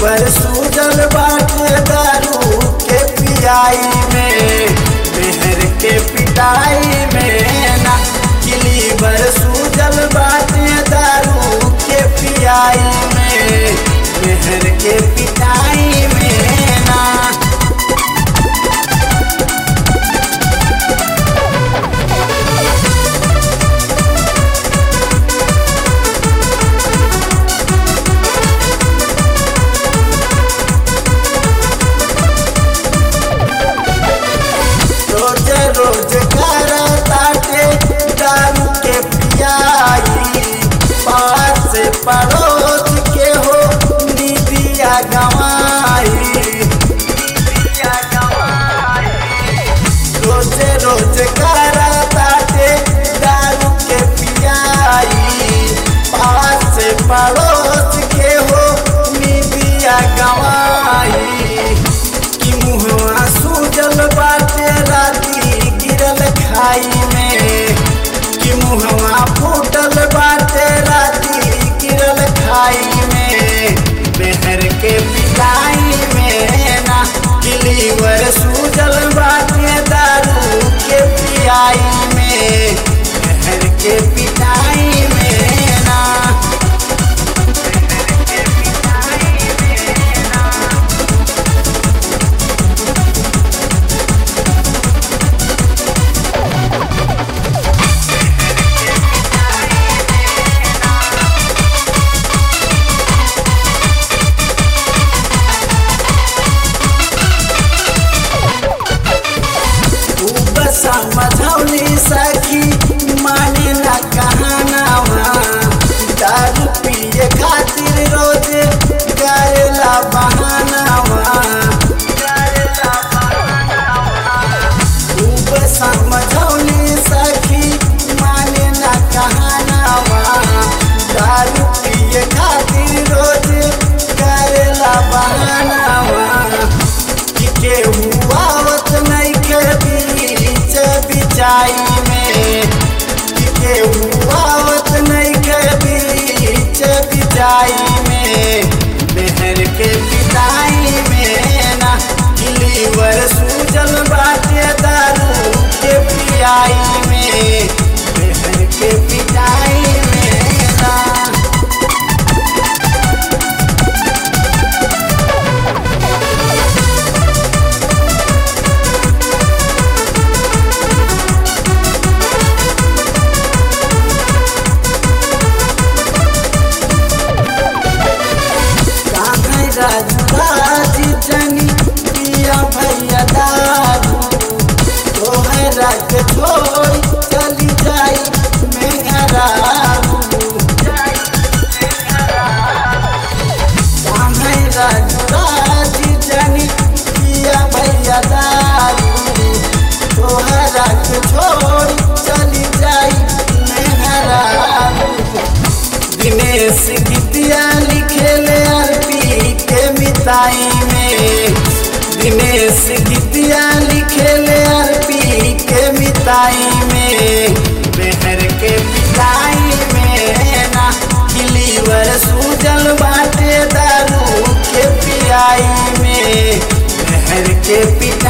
liver Sujal बाटे दारू के पियाई में मेहर के पिटाई में ना कि लीवर सूजल बाटे दारू के पियाई में मेहर के पिटाई में ना रोज रोज कर ताटे दारू के पियाई पास से पड़ोस के हो दीदिया गवाई रोज रोज कर ताटे दारू के पियाई पास से पड़ोस के हो दीदिया गवाई कि मुहवा सूजल बाटे राती गिरल खाई में कि मुहवा फूटल बाटे राती गिरल खाई में मेहर के पिटाई में ना कि लीवर सूजल बाटे दारू के पियाई में मेहर के पिटाई में ना खूब समझौली सखी माने ना कहानावा दारू पिए खातिर रोज करेला बहानावा खूब समझौली सखी माने ना कहानावा दारू पिए खातिर रोज करेला बहानावा कि केहू आवत नहीं के बीच बिचाई में कि केहू आवत नहीं के बीच बिचाई में मेहर के पिटाई में ना कि लीवर सूजल बाटे दारू के पियाई में मेहर के पिटाई में ना कान्है राजराज जनी पिया भैया दारू तोहरा के छोड़ चली जाई मेहरारू कान्है राजराज जनी पिया भैया दारू तोहरा के छोड़ चली जाई मेहरारू दिनेश गीतिया लिखेले अरबी के मिताई में दिनेश गीतिया लिखेले अरबी के मिताई में मेहर के पिटाई में ना लीवर सूजल बाटे दारू के पियाई में मेहर के पिटाई